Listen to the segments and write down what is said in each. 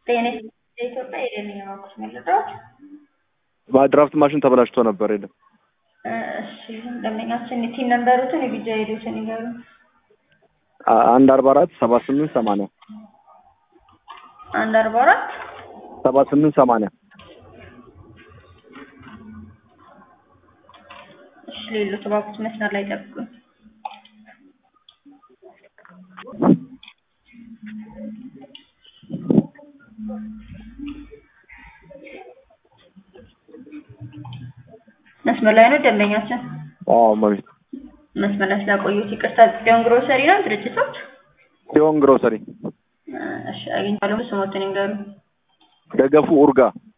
ጤና የኢትዮጵያ የደንኛ ባንኮች መረጃዎች ድራፍት ማሽን ተበላሽቶ ነበር። የለም እሺ ደንበኛችን ቲን ነንበሩትን የቢጃ ሄዶትን ይገሩ አንድ አርባ አራት ሰባ ስምንት ሰማንያ አንድ አርባ አራት ሰባ ስምንት ሰማንያ እሺ ሌሎች ባንኮች መስመር ላይ ጠብቁኝ። መስመር ላይ ነው ደንበኛችን። አዎ መቤት መስመር ላይ ስላቆዩት ይቅርታ። ጽዮን ግሮሰሪ ነው ድርጅቶች? ሲሆን ግሮሰሪ እሺ አግኝቻለሁ። ስሞትን ይንገሩ። ደገፉ ኡርጋ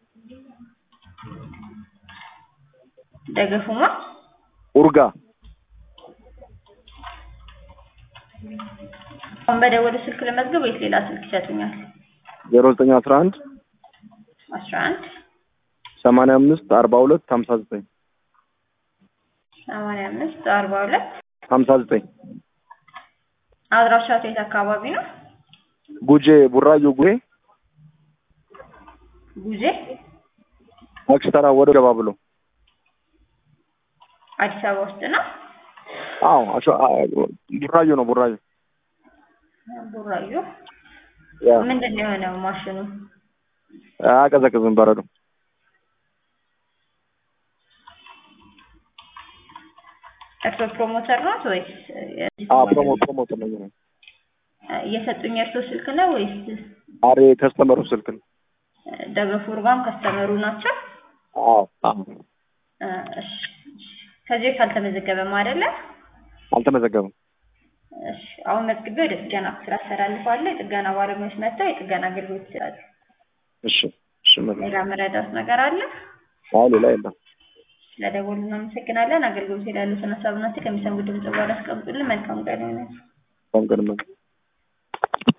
ደገፉማ ኡርጋ አሁን በደወሉ ስልክ ለመዝገብ ወይስ ሌላ ስልክ ይሰጡኛል? ዜሮ ዘጠኝ አስራ አንድ አስራ አንድ ሰማንያ አምስት አርባ ሁለት ሀምሳ ዘጠኝ ሰማንያ አምስት አርባ ሁለት ሀምሳ ዘጠኝ አድራሻው የት አካባቢ ነው? ጉጄ ቡራዩ ጉጄ ጉዜ አክስተራ ወደ ገባ ብሎ አዲስ አበባ ውስጥ ነው። አዎ አሸ- አ- ቡራዩ ነው ቡራዩ ቡራዩ ያ ምንድን ነው የሆነው ማሽኑ? አያቀዘቅዝም በረዶ እርሶ ፕሮሞተር ነው ወይስ አ ፕሮሞ ፕሮሞተር ነው የሚሆነው እየሰጡኝ የእርሶ ስልክ ነው ወይስ አሬ ከስተመሩ ስልክ ነው ደገፉ ኡርጋም ከስተመሩ ናቸው? አዎ አዎ እ፣ እሺ ከዚህ በፊት አልተመዘገበም አይደለ? አልተመዘገበም እሺ አሁን መዝግቤ ወደ ጥገና ክፍል አስተላልፋለሁ። የጥገና ባለሙያዎች መጥተው የጥገና አገልግሎት ይሰጣሉ። እሺ እሺ መቤት ሌላ መረዳት ነገር አለ? አዎ ሌላ የለም ስለደወሉ እናመሰግናለን። አገልግሎት ላይ ያሉትን ሀሳብና ከሚሰሙ ድምጽ በኋላ አስቀምጡልን። መልካም ቀን ይሆናል። በንቀን